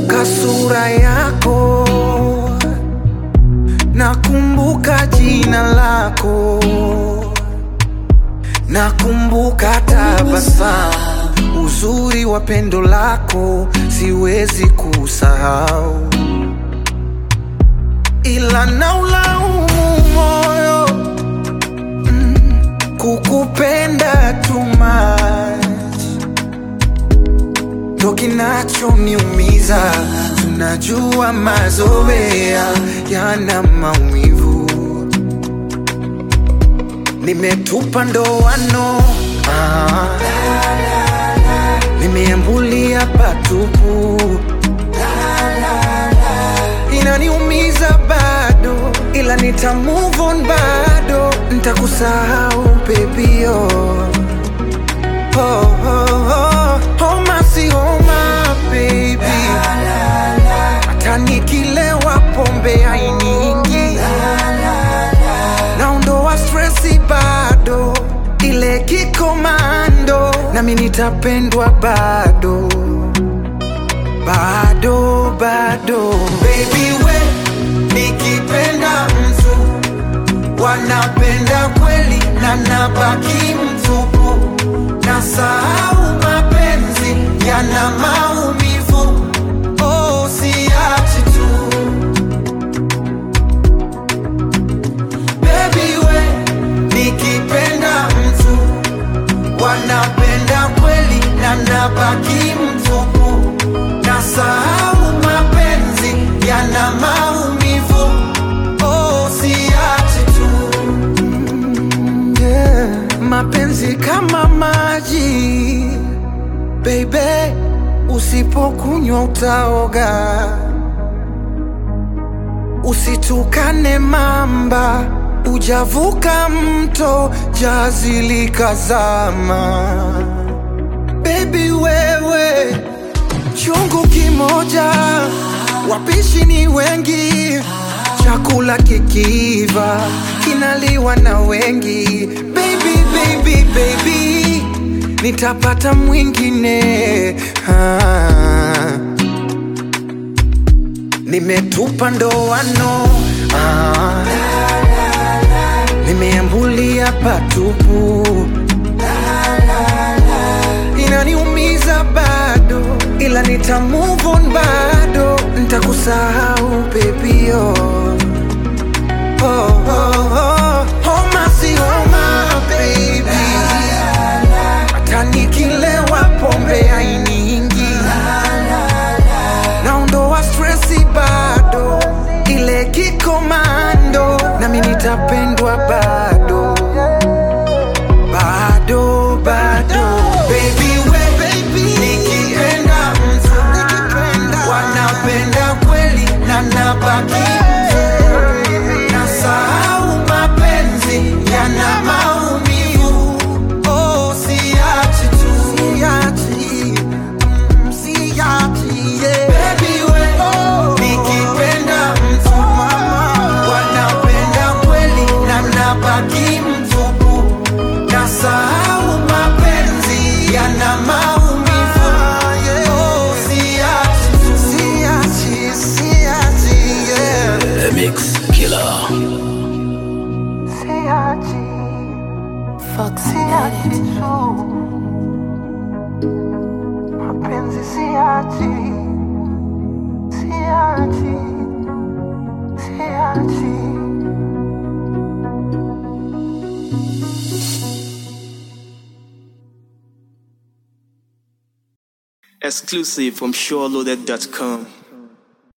Nakumbuka sura yako, nakumbuka jina lako, nakumbuka tabasamu, uzuri wa pendo lako siwezi kusahau, ila naulaumu moyo mm, kukupenda too much ndo kinachoniumiza. Tunajua mazoea yana maumivu, nimetupa ndoano ah, nimeambulia patupu, inaniumiza bado, ila nita move on bado, nitakusahau baby oh. Oh, oh, oh, homa si homa baby, hata nikilewa pombe hainiingi, naondoa stresi bado, ile kikomando, nami nitapendwa bado bado bado, baby we, nikipenda mtu wanapenda kweli na nabaki mtupu, na sahau mapenzi yana maumivu. Oh, siachi tu baby we, nikipenda mtu wanapenda kweli na nabaki mtupu, na sahau mapenzi yana maumivu. Oh, siachi tu yeah. Mapenzi kama maji baby, usipokunywa utaoga. Usitukane mamba, ujavuka mto, jazi likazama. Baby wewe, chungu kimoja, wapishi ni wengi, chakula kikiiva kinaliwa na wengi. Baby, baby, baby, nitapata mwingine ah. Nimetupa ndoano ah. Nimeambulia patupu inaniumiza bado, ila nita move on bado, nitakusahau baby oh. Oh, oh, oh. Homa si homa baby, hata nikilewa pombe hainiingi, naondoa stresi bado, ile kikomando, nami nitapendwa bado bado bado baby we nikipenda mtu wanapenda kweli na nabaki na sahau mapenzi yana maumivu oh siachi tu siachi mm, siachi yeah. baby we nikipenda mtu wanapenda kweli na nabaki mtupu na sahau mapenzi yana maumivu oh siachi tu siachi siachi yeah. The Mix Killer. Siachi, Fox siachi City. tu. Mapenzi siachi, siachi, siachi. Exclusive from SureLoaded.com.